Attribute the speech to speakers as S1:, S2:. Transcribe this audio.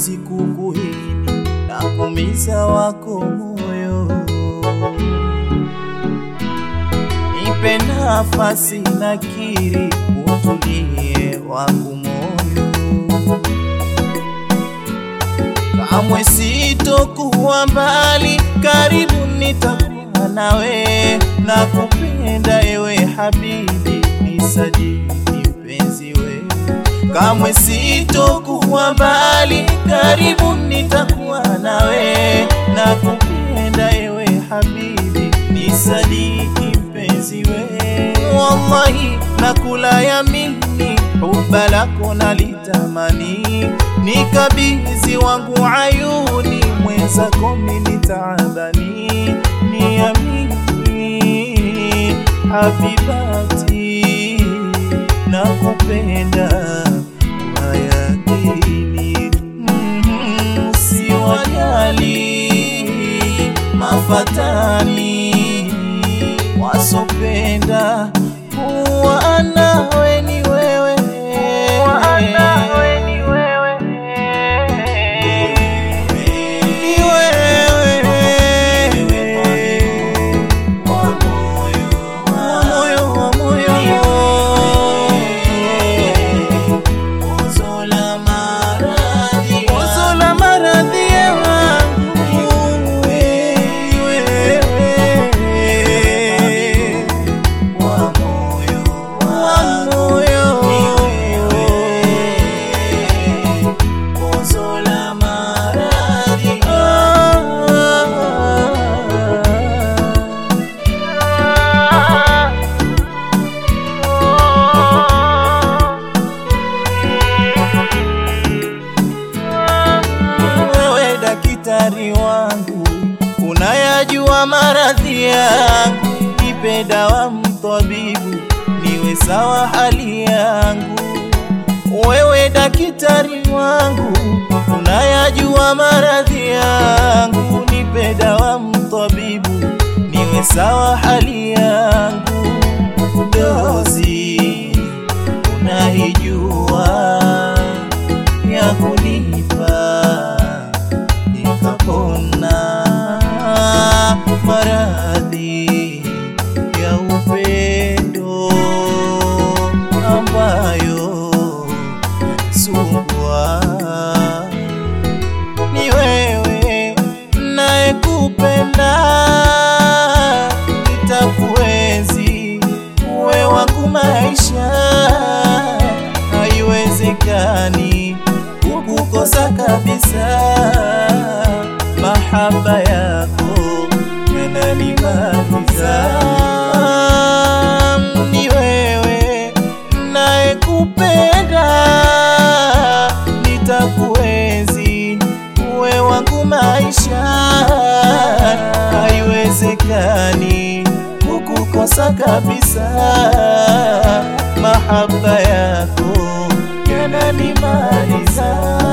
S1: siwezi kukuhini na kumiza wako moyo. Nipe nafasi na kiri, utulie wangu moyo. Kamwe sitokuwa mbali, karibu nitakuwa nawe, na kupenda ewe habibi, nisadiki mpenzi we. Kamwe sitokuwa mbali, karibu nitakuwa nawe, na kupenda ewe habibi, nisadiki mpenzi we. Wallahi nakula yamini, huba lako nalitamani, nikabidhi wangu ayuni, mwenzako mimi taabani, niamini habibati, nakupenda wayakini, mm, siwajali mafatani wasopenda kuwa nawe ni wewe, ni wewe wa moyo wa moyo Wazo la maradhi yangu ni wewe wa moyo wewe daktari wangu, unayajua maradhi yangu, nipe dawa mtabibu, niwe sawa hali yangu. Wewe daktari wangu, unayajua maradhi yangu, nipe dawa mtabibu, niwe sawa hali yangu. Dozi unaijua ya kunipa nikapona maradhi ya upendo ambayo sumbua ni wewe nayekupenda nitakuenzi uwe wangu maisha haiwezekani kukukosa kabisa mahaba yako yananimaliza ni wewe nayekupenda nitakuenzi uwe wangu maisha haiwezekani kukukosa kabisa mahaba yako yananimaliza